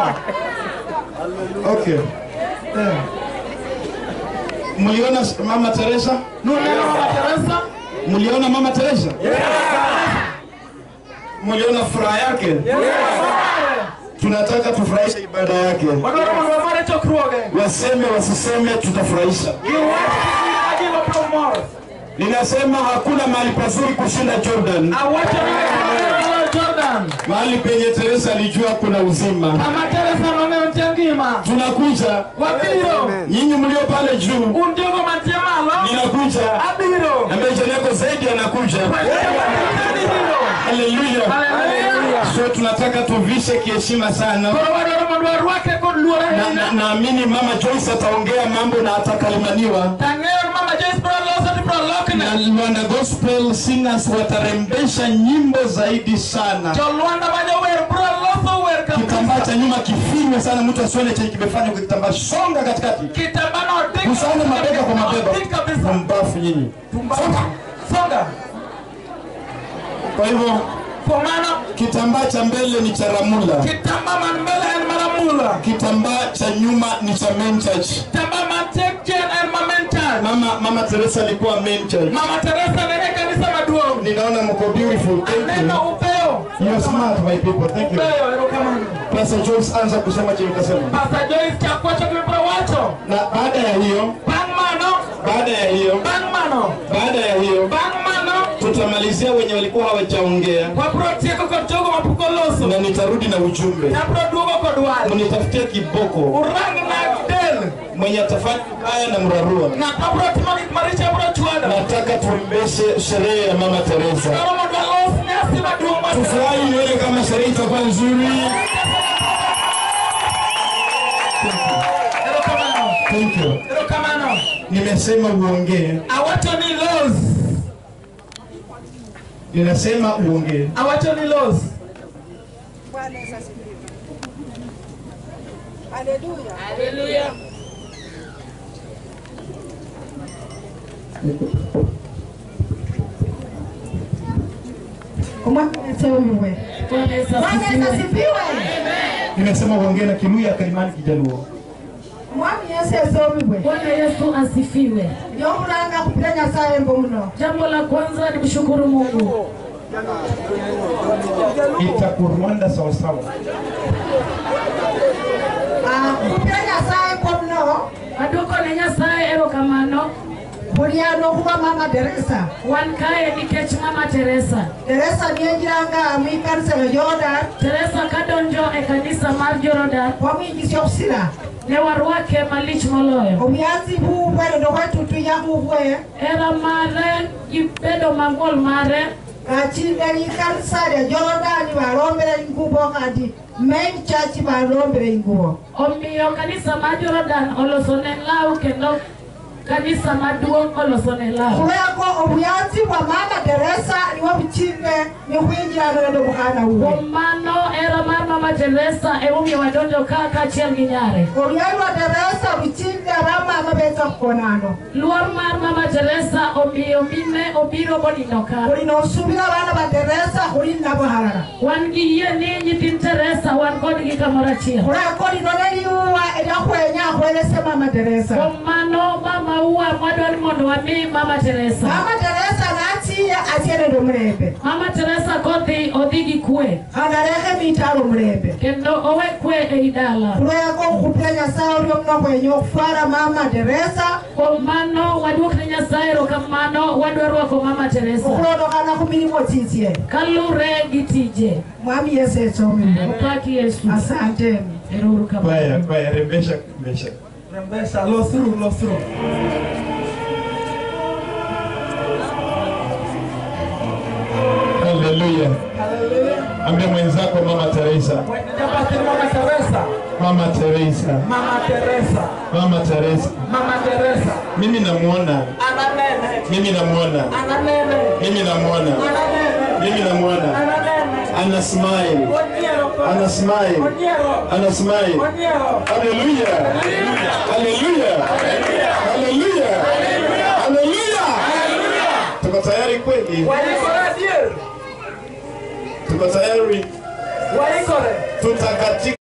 Teresa. Okay. Eh. Mliona Mama Teresa? Nuneno Mama Teresa? Mliona Mama Teresa? Yes. Mliona furaha yake? Tunataka tufurahishe ibada yake. Wadwaro mondo wafare chokruoge. Waseme wasiseme, tutafurahisha. Giwach kik giwach promor. Ninasema hakuna mahali pazuri kushinda Jordan, Awacho ni moloyo Jordan. mahali penye Teresa alijua kuna uzima. Kama Teresa nong'eyo nitie ngima. Tunakuja Wabiro. nyinyi mlio pale juu, Un jogo mantie malo. ninakuja Abiro. na Benjeneko zaidi anakuja. Abiro. Haleluya! Haleluya. So tunataka tuvishe kiheshima sana. Koro wadwaro mondo warwake kod luor Na- na- ahinya. Naamini Mama Joyce ataongea mambo na atakalimaniwa Tang'eyo ni Mama Joyce bro loso to bro lokne. na Luanda Gospel Singers watarembesha nyimbo zaidi sana. Jolwanda ma jower bro loso wer Kitambaa kabisa. cha nyuma kifinywe sana, mtu asione chenye kimefanywa kwa kitambaa. Songa katikati, Kitambano dik. kusanya mabega kwa mabega, Dik kabisa. mbafu nyinyi. Songa. Songa. Kwa hivyo Kwa maana kitambaa cha mbele ni cha Ramula, kitamba man mbele en maramula. kitambaa cha nyuma ni cha Main Church. Kitamba man tek chen en momentan. Mama, Mama Teresa alikuwa Main Church. Mama Teresa nene kanisa maduong'. Ninaona mko beautiful. Thank Neno you. upeo. You are smart my people. Thank you. Upeo, erokamano. Pastor Joyce anza kusema chenye utasema. Pastor Joyce chakwacho kimepro wacho. Na baada ya hiyo, Bang' mano. baada ya hiyo, Bang' mano. baada ya hiyo Bang' mano. tutamalizia wenye walikuwa hawajaongea Wabro tieko kod jogo mapok oloso. na nitarudi na ujumbe. Nabro duogo kod wal. Mnitafutie kiboko Urang nag del. mwenye atafanya haya na mrarua. Ng'at mabro timo gik maricho bro chwado. Nataka tuembeshe sherehe ya Mama Teresa. Dwaro mondo walos nyasi maduong' mar Tufurahi nione kama sherehe itakuwa nzuri. Erokamano. Thank you. Erokamano. Nimesema uongee. Awacho ni los. Ninasema uongee. Awacho ni los. Bwana Yesu asifiwe. Haleluya. Bwana Yesu asifiwe. Nimesema uongee na Kiluya, Kalimani, Kijaluo. Mwami Yesu esomibwe. Bwana Yesu asifiwe. Yomulanga kupita Nyasaye mbuno. Jambo la kwanza ni kushukuru Mungu. Itakurwanda sawasawa. Ah, kupita Nyasaye komno. Aduoko ne Nyasaye erokamano. Buliano kuba Mama Teresa. Wan kae nikech Mama Teresa. Teresa nienjiranga mwikanisa ya Jordan. Teresa kadonjo e kanisa mar Jordan Wamwijisya okusira. ne warwake malich moloyo. Obuyanzi bubwe nendo kwetutunya bubwe. Hera mare gi bedo mang'wol mare kachingeri kanisa lya Jorodani balombera ingubo kati main church balombera ingubo omiyo kanisa mar Jordan olosone law kendo kanisa maduong' olosone law. kulweko obuyanzi bwa mama Teresa niwo buchinge nikhwinjirana nende bukhana bubwe Kuom mano hera mar Mama Teresa emomiyo wadonjo ka kaachiel gi nyare. olwali lwa Teresa buchinge bamama betsa khukonano Luor mar Mama Teresa omiyo mine obiro monindo ka. khuli nosubila bana ba Teresa khuli nabo halala Wan gi yie ni nyithind Teresa wan kodgi kamoro achiel. khuleko lino neliuwa elyakhwenya akhwelese mama Teresa Kuom mano mama uwa mwadwani mondo wami Mama Teresa. mama Teresa nachiya achie nende omulembe Mama Teresa kodhi odhi gi kwe khanalekhe mitalo omulembe kendo owe kwe ei dala. kulweko okhupila nyasaye olyo muno khwenya okhufwala mama Teresa Kuom mano waduok ne Nyasaye erokamano wadwa rwako Mama Teresa okhulondokana khumilimo chichye kalure gi tije. mwami yesu esomile Opaki Yesu. asanteni Ero uru kamano. Kwaya, kwaya, rembesha, rembesha. Rembesha, losru, losru. Haleluya. Haleluya. Ambia mwenzako Mama Teresa. Japati Mama Teresa. Mama Teresa. Mama Teresa. Mama Teresa. Mama Teresa. Mimi namuona. Ananene. Mimi namuona. Ananene. Mimi namuona. Ananene. Mimi namuona. Ananene. Ana smile. Oniero pa. Ana smile. Oniero. Ana smile. Oniero. Haleluya. Haleluya. Haleluya. Haleluya. Tuko tayari kweli? Walikore adier. Tuko tayari? Walikore. Tutakatika